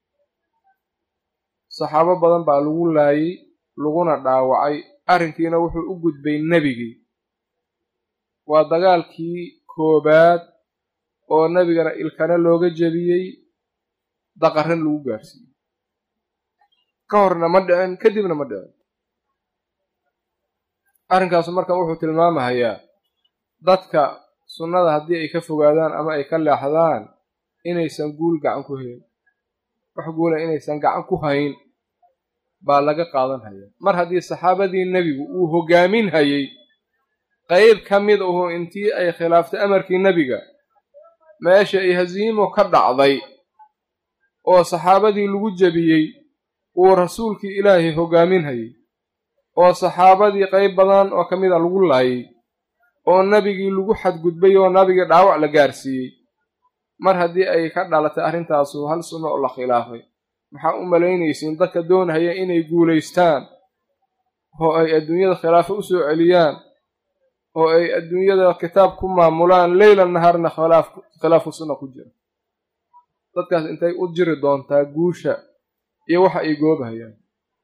saxaabo badan baa lagu laayey laguna dhaawacay arrinkiina wuxuu u gudbay nebigii waa dagaalkii koobaad oo nebigana ilkana looga jebiyey daqarran lagu gaarsiiyey ka horna ma dhicin kadibna ma dhicin arrinkaasu marka wuxuu tilmaamahayaa dadka sunnada haddii ay ka fogaadaan ama ay ka leexdaan inaysan guul gacan ku hayn wax guula inaysan gacan ku hayn baa laga qaadan hayaa mar haddii saxaabadii nebigu uu hoggaamin hayey qayb ka mid ahu intii ay khilaaftay amarkii nebiga meesha ay hasiimo ka dhacday oo saxaabadii lagu jebiyey uu rasuulkii ilaahay hoggaamin hayey oo saxaabadii qayb badan oo ka mid a lagu laayay oo nebigii lagu xadgudbay oo nabigii dhaawac la gaarsiiyey mar haddii ay ka dhalatay arrintaasu hal sunno oo la khilaafay maxaa u malaynaysiin dadka doonhaya inay guulaystaan oo ay adduunyada khilaafo u soo celiyaan oo ay adduunyada kitaab ku maamulaan leyla nahaarna khilaafu sunna ku jira dadkaas intay u jiri doontaa guusha iyo waxa ay goobahayaan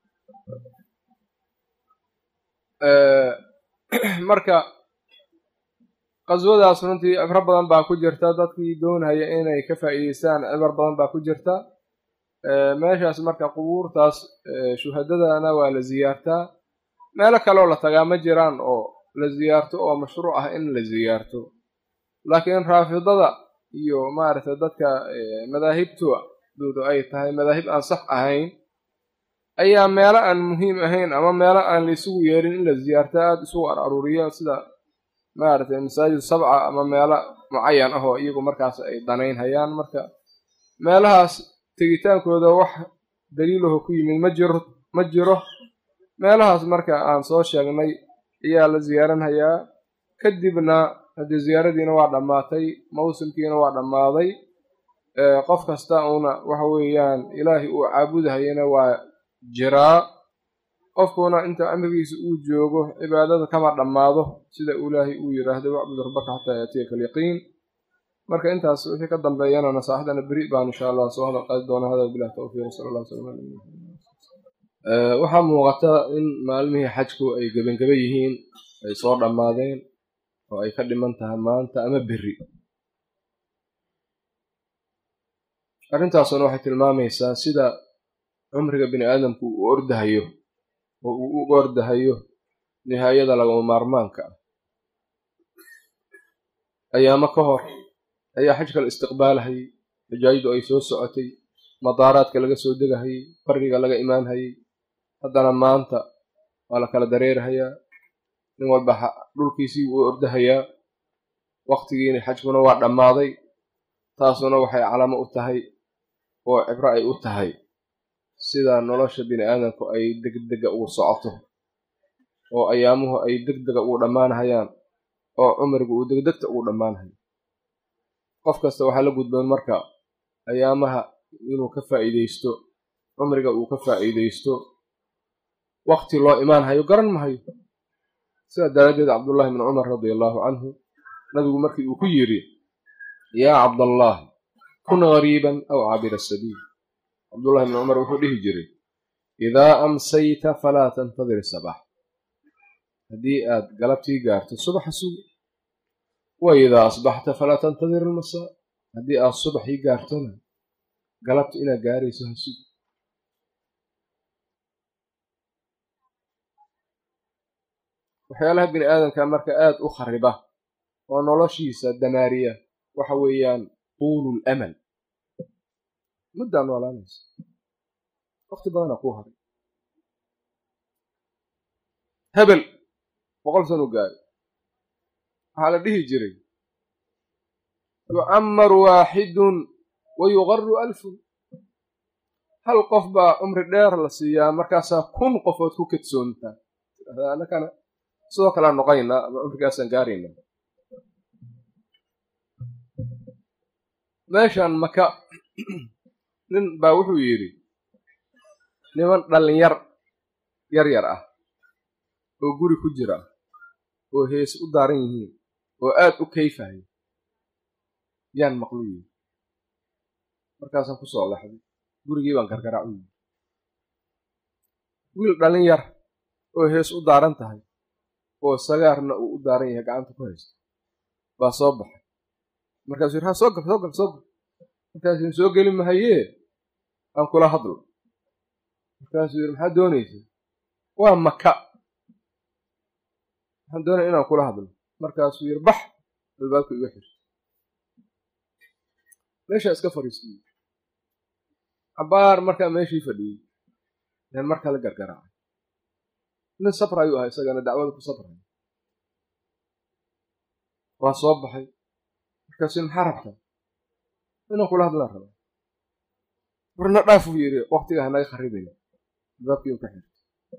marka qaswadaas runtii cibro badan baa ku jirta dadkii doonhaya inay ka faa'iideystaan cibar badan baa ku jirta meeshaas marka qubuurtaas shuhadadana waa la ziyaartaa meelo kaleoo la tagaa ma jiraan oo la ziyaarto oo mashruuc ah in la ziyaarto laakiin raafidada iyo maaragtay dadka madaahibtoodu ay tahay madaahib aan sax ahayn ayaa meelo aan muhiim ahayn ama meelo aan la isugu yeerin in la ziyaarto aada isugu ar aruuriyaan sida maaragtay masaajid sabca ama meelo mucayan ah oo iyagu markaas ay danaynhayaan marka meelahaas tegitaankooda wax daliilaho ku yimid ma jiro ma jiro meelahaas marka aan soo sheegnay ayaa la ziyaaranhayaa kadibna haddii ziyaaradiina waa dhammaatay mawsimkiina waa dhammaaday qof kasta uuna waxa weeyaan ilaahay uu caabudahayana waa jiraa qofkuna inta amrigiisa uu joogo cibaadada kama dhammaado sida ilaahay uu yidhaahdo wacbud rabbaka xataa yaatiyaka alyaqiin marka intaas wixii ka dambeeyana nasaaxdana beri baan insha allah soo hadal qaadi doona hada bilah tawfiiq sala allah sala waxaa muuqata in maalmihii xajku ay gebangeba yihiin ay soo dhammaadeen oo ay ka dhiman tahay maanta ama beri arrintaasuna waxay tilmaamaysaa sida cumriga bini aadamku uu ordahayo oo uu u ordahayo nihaayada lagama maarmaanka ah ayaamo ka hor ayaa xajka la istiqbaalahayay xujaajidu ay soo socotay madaaraadka laga soo degahayay bariga laga imaanhayay haddana maanta waa la kala dareerhayaa nin walba dhulkiisii uu ordahayaa wakhtigiina xajkuna waa dhammaaday taasuna waxay calaamo u tahay oo cibro ay u tahay sida nolosha bini aadamku ay degdega ugu socoto oo ayaamuhu ay degdega ugu dhammaanhayaan oo cumrigu uu degdegta ugu dhammaanhayo qof kasta waxaa la gudboon marka ayaamaha inuu ka faa'iidaysto cumriga uu ka faa'iidaysto wakti loo imaanhayo garan mahayo sidaa daraaddeed cabdullaahi bni cumar radia allaahu canhu nabigu markii uu ku yidhi yaa cabdallah kun gariiban aw cabira sabiil cabdullahi bni cumar wuxuu dhihi jiray idaa amsayta falaa tantadir sabax haddii aad galabtii gaarto subaxa sugi wa idaa asbaxta falaa tantadir almasaa haddii aad subaxii gaartona galabta inaad gaarayso ha sugi waxyaalaha bini aadamka marka aad u khariba oo noloshiisa damaariya waxa weeyaan tuulul amal muddaa noolaanaysa wakti badanaa kuu haray hebel boqol sanu gaari waxaa la dhihi jiray yucammaru waaxidun wa yuqaru alfun hal qof baa cumri dheer la siiyaa markaasaa kun qofood ku kedsoontaa anakana sidoo kalea noqonaynaa ama cumrigaasaan gaaraynaa meeshan maka nin baa wuxuu yidhi niman dhallinyar yar yar ah oo guri ku jira oo hees u daaran yihiin oo aad u kayfahay yaan maqlu yidhi markaasaan ku soo laxday gurigii baan gargaraac u yidhi wiil dhallin yar oo hees u daaran tahay oo sagaarna uu u daaran yahay gacanta ku haysto baa soo baxay markaasuu yidhi ha soo gal soo gal soo gal markaasuu soo geli mahayee aan kula hadlo markaasuu yidhi maxaad doonaysa waa maka waxaan doonaya inaan kula hadlo markaasuu yidhi bax albaabka iga xir meeshaa iska fadhiistay cabaar markaa meeshii fadhiyey yaan mar kale gargaraacay nin sabr ayuu ahaa isagana dacwada ku sabraya waa soo baxay markaasuu maxaa rabtaa inaan kula hadlaan rabaa warna dhaafuu yidhi waktiga hanaga kharibaya albaabkii u ka xirtay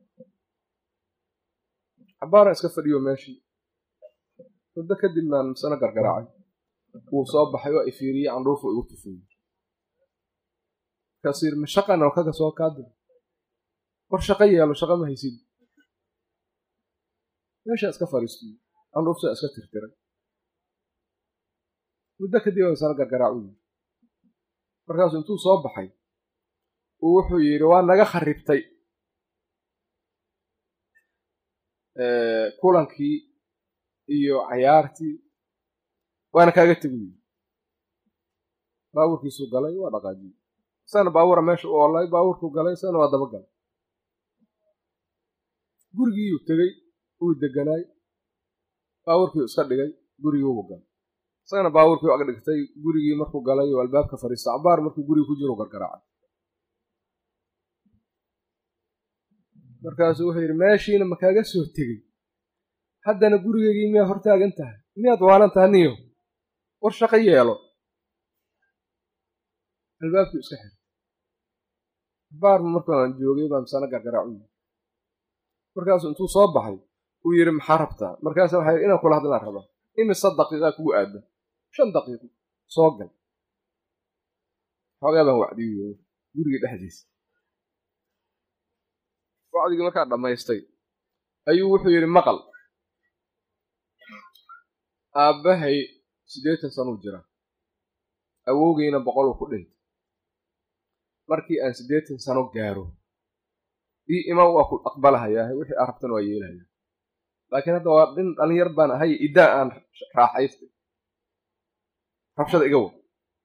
cabaaraan iska fadhiyo meeshii muddo kadib maan misana gargaraacay wuu soo baxay oo ifiiriyey candhuufu igu tufiyey markaasuu yidhi ma shaqan oo kaga soo kaadira war shaqo yeelo shaqo ma haysid meeshaa iska fadhiistiy candhuuftaa iska tirtiray muddo kadib aa misana gargaraac u yidhi markaasuu intuu soo baxay uu wuxuu yidhi waa naga kharibtay kulankii iyo cayaartii waana kaaga tegu yidhi baabuurkiisuu galay waa dhaqaajiyey isagana baabuura meesha u oolay baabuurkuu galay isagana waa daba galay gurigiiyuu tegey uu deganaay baabuurkiiu iska dhigay gurigiibu galay isagana baabuurkii u ag dhigtay gurigii markuu galay oo albaabka fadhiista cabaar markuu gurigi ku jiro gargaraacay markaasuu wuxuu yidhi meeshiina ma kaaga soo tegey haddana gurigeygii miyaad hortaagan tahay miyaad waalan tahay niyo war shaqo yeelo albaabkii iska xirtay cabaar markaan joogay baa misana gargaraacu yidhi markaasuu intuu soo baxay uu yidhi maxaa rabtaa markaasa waxaa yidhi inaan kula hadlaan rabaa imise daqiiqaa kugu aada shan daqiiqo soo gal xoogaa baan wacdiyo guriga dhexdiisa wacdigii markaa dhammaystay ayuu wuxuu yidhi maqal aabbahay siddeetan sanuu jira awowgeyna boqoluu ku dhintay markii aan siddeetan sano gaaro ii iman waa ku aqbalahayaa wixii aan rabtan waa yeelahaya laakiin hadda waa dhin dhalinyar baan ahay iddaa aan raaxaystay rabshada iga wa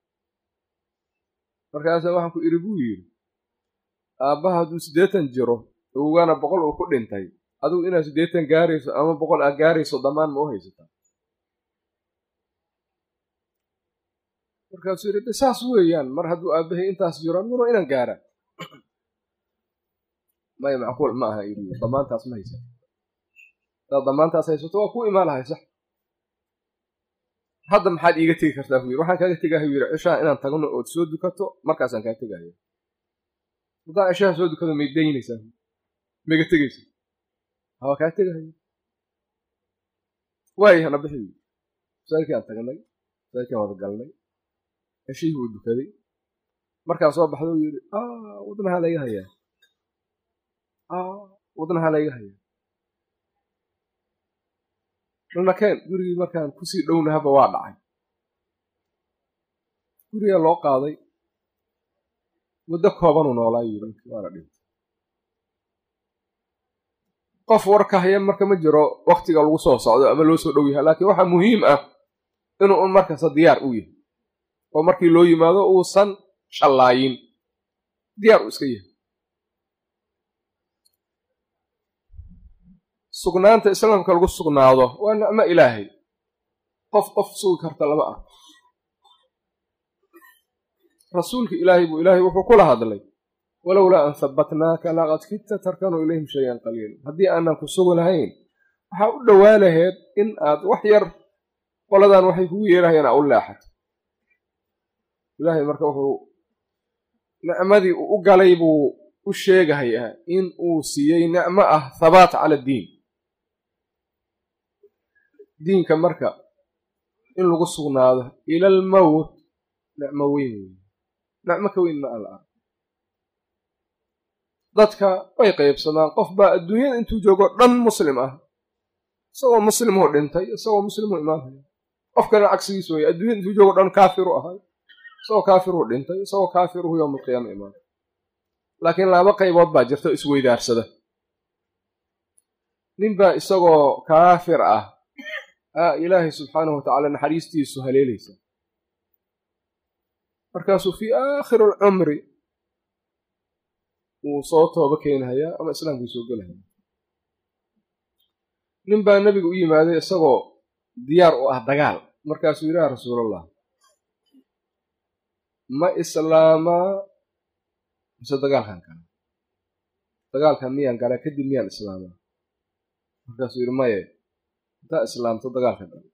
markaasa waxaan ku idhi buu yidhi aabbaha hadduu siddeetan jiro awowgaana boqol uu ku dhintay adigu inaad siddeetan gaarayso ama boqol aad gaarayso dhammaan ma u haysataa markaasuu yidhi saas weeyaan mar hadduu aabbahay intaas jiro aniguna inaan gaara maya macquul ma aha yidhi damaantaas ma haysato hadaad damaantaas haysato waa ku imaan lahay sax hadda maxaad iiga tegi kartaa buu yidhi waxaan kaaga tegahay buu yidhi cishaha inaan tagno ood soo dukato markaasaan kaa tegaya haddaan cishaha soo dukado may daynaysaa maiga tegaysa hawaa kaa tegahay waayay hana bixi masaajidkii aan tagnay masaajidkaan wada galnay ceshihii buu dukaday markaa soo baxda uu yidhi wadnahaa layga hayaa wadnahaa layga hayaa dhalnakeen gurigii markaan kusii dhownahaba waa dhacay gurigaa loo qaaday muddo koobanuu noolaa yidhi waana dhintay qof warka haya marka ma jiro waktiga lagu soo socdo ama loo soo dhow yahay laakiin waxaa muhiim ah inuu un markasta diyaar u yahay oo markii loo yimaado uusan shallaayin diyaar uu iska yahay sugnaanta islaamka lagu sugnaado waa nicmo ilaahay qof qof sugi karta lama ah rasuulka ilaahay buu ilaahay wuxuu kula hadlay walowlaa an habbatnaaka laqad kidta tarkanuu ilayhim shayan qaliila haddii aanan ku sugi lahayn waxaa u dhowaa laheed in aad wax yar qoladan waxay kugu yeelahayaan aa u leexato ilaahay marka wuxuu nicmadii uu u galay buu u sheegahayaa in uu siiyey nicmo ah habaat cala addiin diinka marka in lagu sugnaado ila almowt nicmo weyn weyn nicmo ka weyn ma ala ah dadka way qaybsamaan qof baa adduunyada intuu joogo dhan muslim ah isagoo muslimuu dhintay isagoo muslimuu imaanhaya qof kalena cagsigiis weeye adduunyada intuu joogo dhan kaafiru ahay isagoo kaafiruu dhintay isagoo kaafiruhu yowmalqiyaama imaan laakiin laba qaybood baa jirta o isweydaarsada ninbaa isagoo kaafir ah aa ilaahay subxaanahu watacaala naxariistiisu haleelaysa markaasuu fii aakhiri alcumri wuu soo tooba keenhayaa ama islaamkuu soo gelahaya nin baa nebiga u yimaaday isagoo diyaar u ah dagaal markaasuu yidhi yaa rasuulallah ma islaamaa mise dagaalkan kale dagaalkan miyaan galaa kadib miyaan islaamaa markaasuu yidhi maye intaa islaamto dagaalka gal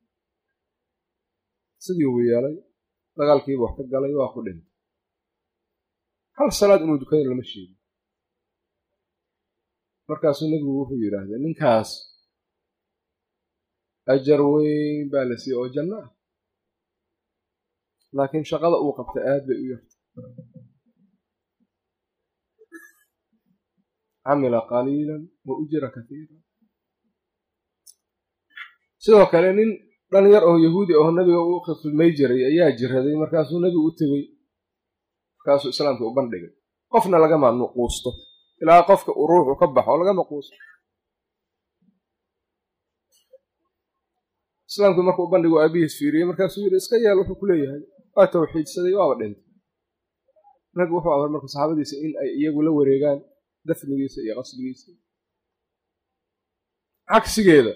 sidii uu yeelay dagaalkiiba wax ka galay waa ku dhintay hal salaad inuu dukada lama sheegin markaasuu nebigu wuxuu yidhaahday ninkaas ajar weyn baa la siiyey oo janno ah laakiin shaqada uu qabta aad bay u yartay camila qaliilan wa ujira katiira sidoo kale nin dhalinyar oo yahuudi oo nabiga u khidmay jiray ayaa jiraday markaasuu nebigu u tegey markaasuu islaamka u bandhigay qofna lagama nuquusto ilaa qofka uu ruuxu ka baxo lagama quusto islaamkii markuu u bandhigo aabihiis fiiriyey markaasuu yidhi iska yeel wuxuu ku leeyahay waa tawxiidsaday waaba dhintay nabigu wuxuu amray marka saxaabadiisa in ay iyagu la wareegaan dafnigiisa iyo qasbigiisa cagsigeeda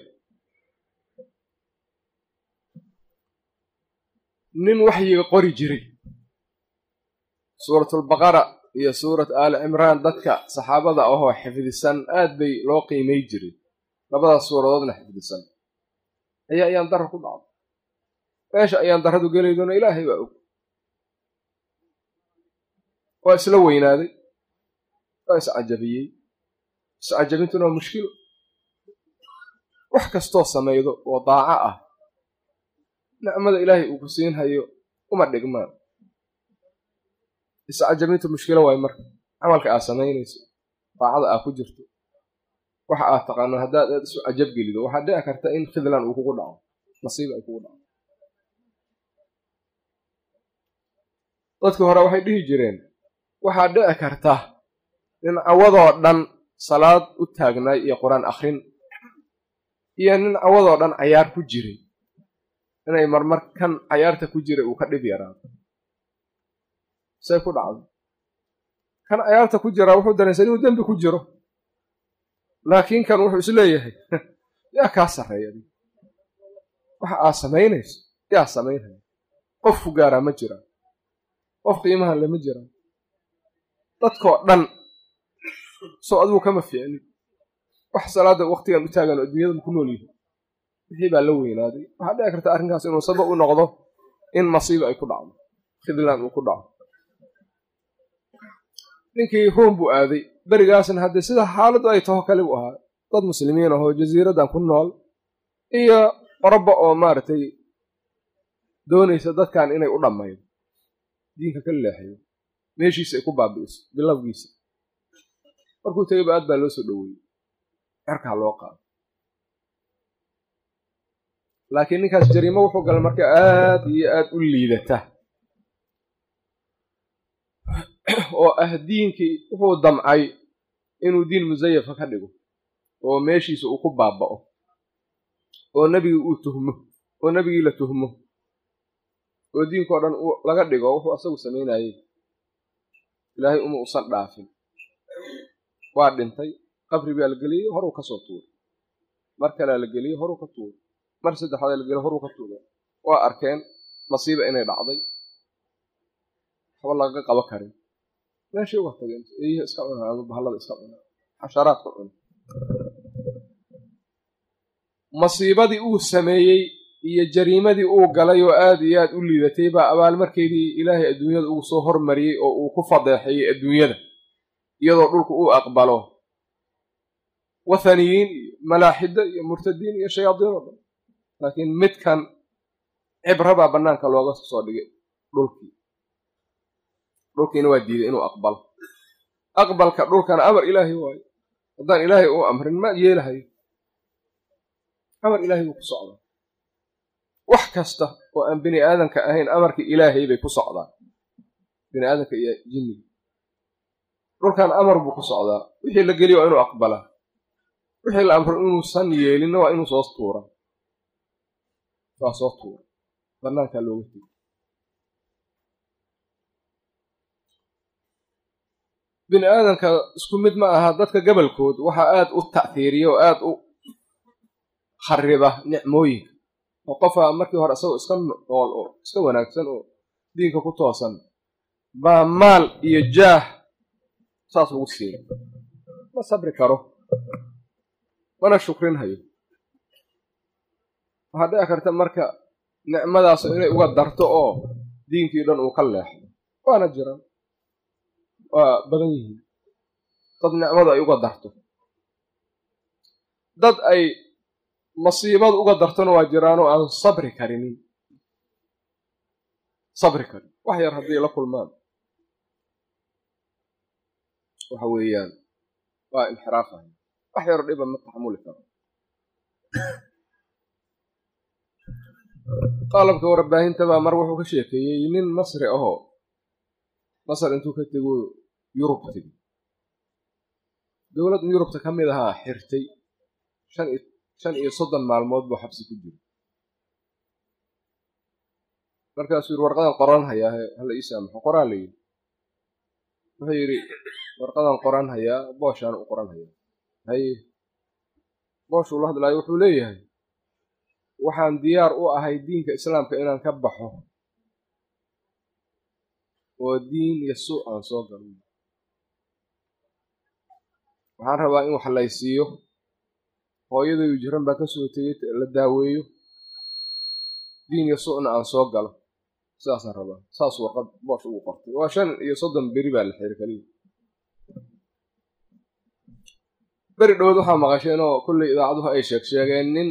nin waxyiga qori jiray suuratulbaqara iyo suurat aali cimraan dadka saxaabada ahoo xifdisan aad bay loo qiimay jiray labadaas suuradoodna xifdisan ayaa ayaan dara ku dhacday meesha ayaan darradu gelaydona ilaahay baa og waa isla weynaaday waa iscajabiyey iscajabintuna waa mushkilo wax kastoo samaydo oo daaco ah nicmada ilaahay uu ku siinhayo uma dhigmaan iscajabintu mushkilo waayo marka camalka aad samaynayso daacada aad ku jirto waxa aad taqaano haddaad aad isu cajab gelido waxaad dhici karta in khidlan uu kugu dhaco nasiib ay kugu dhaco dadkii hore waxay dhihi jireen waxaad dhici karta nin cawadoo dhan salaad u taagnaay iyo qur-aan akhrin iyo nin cawadoo dhan cayaar ku jiray inay marmar kan cayaarta ku jiray uu ka dhib yaraado say ku dhacdo kan cayaarta ku jiraa wuxuu dareensan inuu dembi ku jiro laakiin kan wuxuu is leeyahay yaa kaa sarreeya waxa aad samaynayso yaa samaynaya qof ku gaaraa ma jiraan qof qiimahan lama jiraan dadkoo dhan soo adigu kama fiicnin wax salaada waktigan u taagan oo adduunyada ku nool yihin wixii baa la weynaaday waxaa dhici karta arrinkaas inuu sabab u noqdo in masiiba ay ku dhacdo khidlaan uu ku dhaco ninkii ruum buu aaday berigaasna haddee sida xaaladdu ay taho kale buu ahaa dad muslimiin ahoo jasiiraddan ku nool iyo qoroba oo maaragtay doonaysa dadkan inay u dhammaydo diinka ka leexiyo meeshiisa ay ku baabi'iso bilowgiisa markuu tegayba aad baa loo soo dhoweeyey cerkaa loo qaado laakiin ninkaas jariimo wuxuu galay marka aad iyo aad u liidata oo ah diinkii wuxuu damcay inuu diin musayafa ka dhigo oo meeshiisa uu ku baaba'o oo nebigii uu tuhmo oo nebigii la tuhmo oo diinkao dhan laga dhigo wuxuu asagu samaynayey ilaahay uma usan dhaafin waa dhintay qabri baa la geliyey horuu ka soo tuuray mar kalea la geliyey horuu ka tuuray mar saddexaada la geliyey horuu ka tuuray waa arkeen masiiba inay dhacday waxba lagaga qabo karin meeshay uga tageen eeyihi iska cuna ama bahallada iska cuna xasharaadka cuna masiibadii uu sameeyey iyo jariimadii uu galay oo aad iyo aad u liidatay baa abaalmarkeedii ilaahay adduunyada ugu soo hormariyey oo uu ku fadeexeeyey adduunyada iyadoo dhulku uu aqbalo wathaniyiin iyo malaaxida iyo murtadiin iyo shayaadiin oo dhan laakiin midkan cibrabaa bannaanka looga soo dhigay dhulkii dhulkiina waa diiday inuu aqbalo aqbalka dhulkana amar ilaahay waayo haddaan ilaahay uu amrin ma yeelahayo amar ilaahay buu ku socdaa wax kasta oo aan bini aadanka ahayn amarkii ilaahay bay ku socdaan bini aadanka iyo jinniga dhulkan amar buu ku socdaa wixii la geliyo waa inuu aqbalaa wixii la amro inuusan yeelinna waa inuu soo tuura waa soo tuura bannaankaa looga tegi bini aadanka isku mid ma aha dadka gabalkood waxaa aad u ta'hiiriya oo aad u khariba nicmooyinka oo qofa markii hore isagoo iska nool oo iska wanaagsan oo diinka ku toosan baa maal iyo jaah saas ugu siiya ma sabri karo mana shukrin hayo waxaa dhici karta marka nicmadaasu inay uga darto oo diinkii dhan uu ka leexdo waana jiraan waa badan yihiin dad nicmadu ay uga darto dad ay masiibadu uga dartona waa jiraanoo aan sabri karinin sabri karin wax yar hadday la kulmaan waxa weeyaan waa inxiraafahay wax yaro dhiba ma taxamuli karo qaalabka warbaahinta baa mar wuxuu ka sheekeeyey nin masri ahoo masar intuu ka tego yurub tegi dowlad yurubta ka mid ahaa xirtay shan iyo soddon maalmood buu xabsi ku jiro markaasuu yidhi warqadan qoran hayaa hala ii saamaxo qoraa la yidhi wuxuu yidhi warqadan qoran hayaa booshaan u qoran hayaa haye booshuu la hadlaayo wuxuu leeyahay waxaan diyaar u ahay diinka islaamka inaan ka baxo oo diin iyo suuc aan soo galo waxaan rabaa in wax laysiiyo hooyadayu jiran baa ka soo tegey la daaweeyo diin iyo suucna aan soo galo sidaasaan rabaa saas warqad boosh ugu qortay waa shan iyo soddon beri baa la xiri kaliya beri dhowood waxaa maqasheen oo kolley idaacaduhu ay sheeg sheegeen nin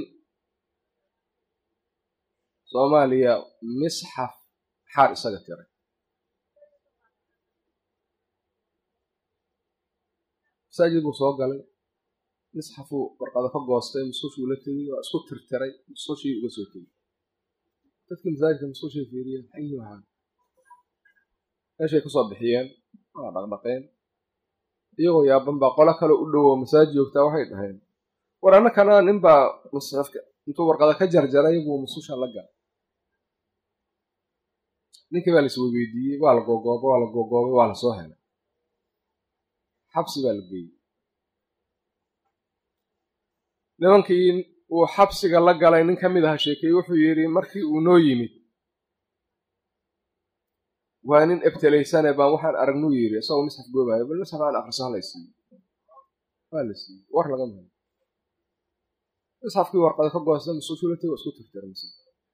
soomaaliya misxaf xaar isaga tiray masaajid buu soo galay misxafuu warqado ka goostay musqushuu la tegey waa isku tirtiray musqushii uga soo tegey dadkii masaajidka musqushay fiiriyeen xayi waxaa meeshay ka soo bixiyeen waa dhaqdhaqeen iyagoo yaaban baa qolo kale u dhowo masaajid joogtaa waxay dhaheen war annakana ninbaa musxafka intuu warqada ka jarjaray buu musqusha la galay ninkii baa la isweydiiyey waa la gogoobay waa la gogoobay waa la soo helay xabsi baa la geeyey nimankii uu xabsiga la galay nin ka mid aha sheekeeye wuxuu yidhi markii uu noo yimid waa nin ebtelaysane baan waxaan aragnuu yidhi isagoo misxaf goobayo bal misxaf aan akriso hala siiyo waa la siiyey war laga mahayo misxafkii warqada ka goosta musushulati waa isku tirtira mise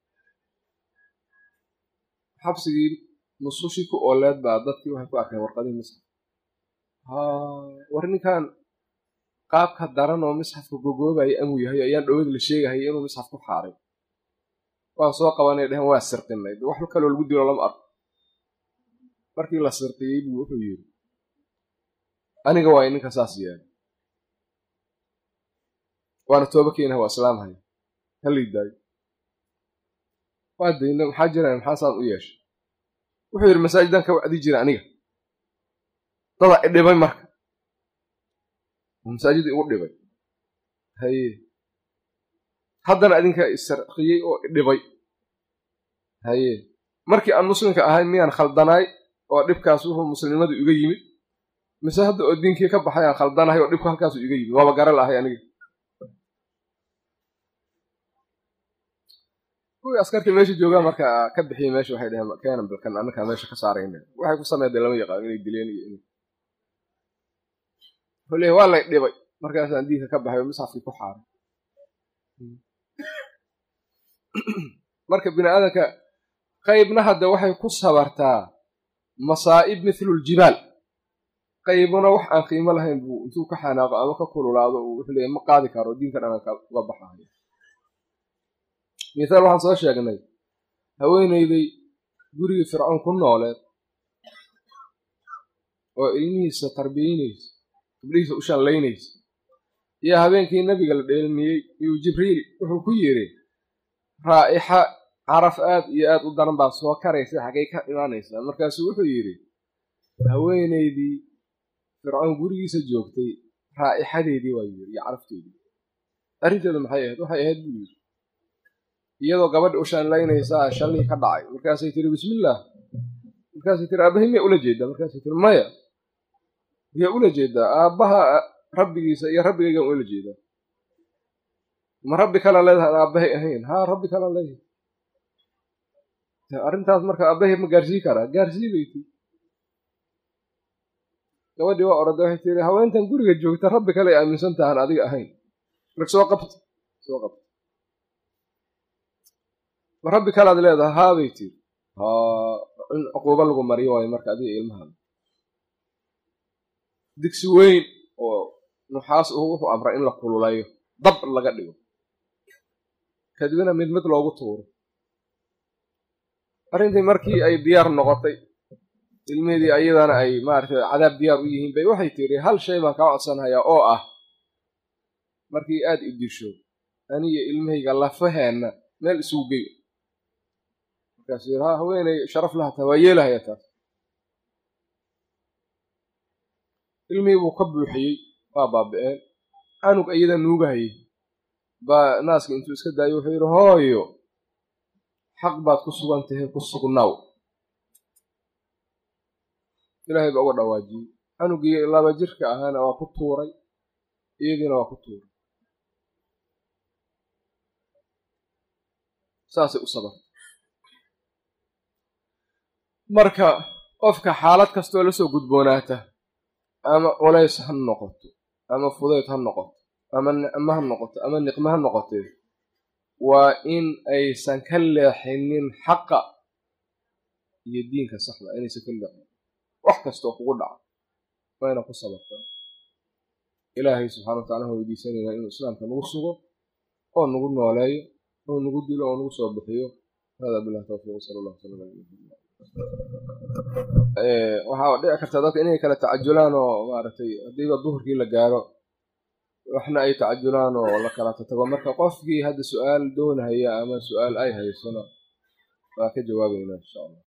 xabsigii musushii ku ooleed baa dadkii waxay ku arkeen warqadihii misxaf war ninkan qaabka daran oo misxafka gogoobaya amuu yahay ayaan dhowad la sheegahaya inuu misxaf ku xaaray waan soo qabanay dhehen waa sirqinay wax kaloo lagu dilo lama arko markii la sirqiyey buu wuxuu yidhi aniga waa ninka saas yeelay waana tooba keenaha waa islaamhaya halay daayo waa dayna maxaa jiraan maxaa saan u yeeshay wuxuu yidhi masaajidan ka wacdi jira aniga dada idhibay marka masaajida igu dhibay haye haddana adinka isarqiyey oo idhibay haye markii aan muslimka ahay miyaan khaldanaay oo dhibkaas wuxuu muslimnimadu iga yimid mise hadda oo diinkii ka baxay aan khaldanahay oo dhibku halkaasu iga yimid waaba gara lahay aniga kuwii askartii meesha joogaa marka ka bixiyey meesha waxay dheheen keenan balkan annakaa meesha ka saarayna waxay ku sameydeen lama yaqaan inay dileen iyo in wuxuu leeyahy waa lay dhibay markaasaan diinka ka baxay oo misxafkii ku xaaray marka bini aadanka qaybna hadda waxay ku sabartaa masaa'ib mithlu ljibaal qaybuna wax aan qiimo lahayn buu intuu ka xanaaqo ama ka kululaado uu wuxuu leeyahy ma qaadi karo diinka dhananka uga baxayo mithaal waxaan soo sheegnay haweenayday gurigii fircoon ku nooleed oo ilmihiisa tarbiyeynaysa gabdhihiisa u shanlaynaysa iyo habeenkii nebiga la dheelmiyey iyuu jibriil wuxuu ku yidhi raa'ixa caraf aad iyo aad u daran baa soo karaysa xaggay ka imaanaysaa markaasuu wuxuu yidhi haweenaydii fircoon gurigiisa joogtay raa'ixadeedii waa yidhi iyo carafteedii arrinteedu maxay ahayd waxay ahayd buu yidhi iyadoo gabadha u shanlaynaysaa shallii ka dhacay markaasay tiri bismillaah markaasay tiri aabbahay miyaa ula jeedaa markaasay tiri maya miyaa ula jeedaa aabbaha rabbigiisa iyo rabbigaygaan ula jeedaa ma rabbi kala leedahay aabbahay ahayn haa rabbi kala leedahay arrintaas marka aabbahay ma gaarsii karaa gaarsii bay tii gabadhii waa orada waxay tiri haweentan guriga joogta rabbi kale ay aaminsan tahan adiga ahayn marka soo qabta soo qabta ma rabbi kalaad leedahay haa bay tiri haa in cuquubo lagu mariyo waayo marka adiga ilmahaada digsi weyn oo nuxaas uhu wuxuu amray in la kululayo dab laga dhigo kadibna mid mid loogu tuuro arrintii markii ay diyaar noqotay ilmeedii ayadana ay maaragtay cadaab diyaar u yihiin bay waxay tiri hal shay baan kaa codsanhayaa oo ah markii aad i disho aniyo ilmahayga lafaheenna meel isugu gey markaasuu yidhi ha haweeney sharaf lahataa waa yeelahaya taas ilmihii buu ka buuxiyey waa baabi'een canug iyada nuugahayay baa naaska intuu iska daayay wuxuu yidhi hooyo xaq baad ku sugan tahay ku sugnaw ilaahay baa uga dhawaajiyey canugii laba jirka ahaana waa ku tuuray iyadiina waa ku tuuray saasay u sabartay marka qofka xaalad kastoo la soo gudboonaata ama culays ha noqoto ama fudayd ha noqoto ama nicmo ha noqoto ama niqmo ha noqotee waa in aysan ka leexinin xaqa iyo diinka saxda inaysan ka leexin wax kastoo kugu dhaco waa ina ku sabartaa ilaahay subxana wa tacala waxaan weydiisanaynaa inuu islaamka nagu sugo oo nagu nooleeyo oo nagu dilo oo nagu soo bixiyo hada bilah tawfiiq sala allah sala ala waxaa dhici karta dadka inay kala tacajulaan oo maaragtay haddiiba duhurkii la gaaro waxna ay tacajulaan oo la kala tatago marka qofkii hadda su-aal doonahaya ama su-aal ay haysona waa ka jawaabayna insha allah